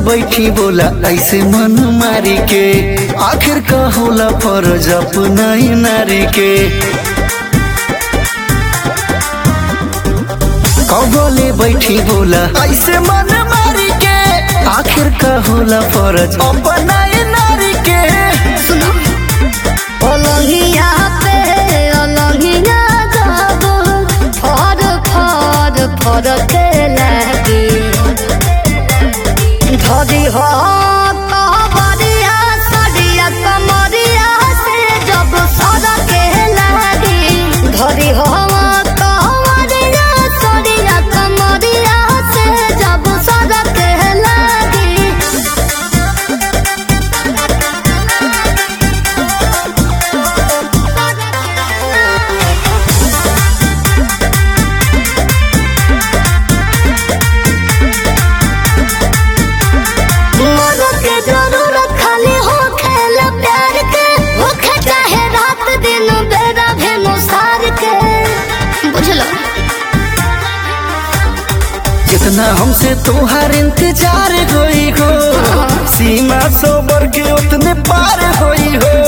बैठी बोला ऐसे मन मारी के आखिर का होला फर्ज अपना ही नारी के कबले बैठी बोला ऐसे मन मारी के आखिर का होला फर्ज अपना ही नारी के सुनो ओलंगिया पे ओलंगिया जाबो फर फर फर के लागी धरी हो कबरिया सरिया कमरिया से जब सर के लागी धरी हो कबरिया सरिया कमरिया से जब सर के लागी मोरो के जरूरत खाली हो खेल प्यार के होखे चाहे रात दिन बेरा भेनो सार के बुझलो जितना हमसे तोहार इंतजार होई हो सीमा सोबर के उतने पार होई हो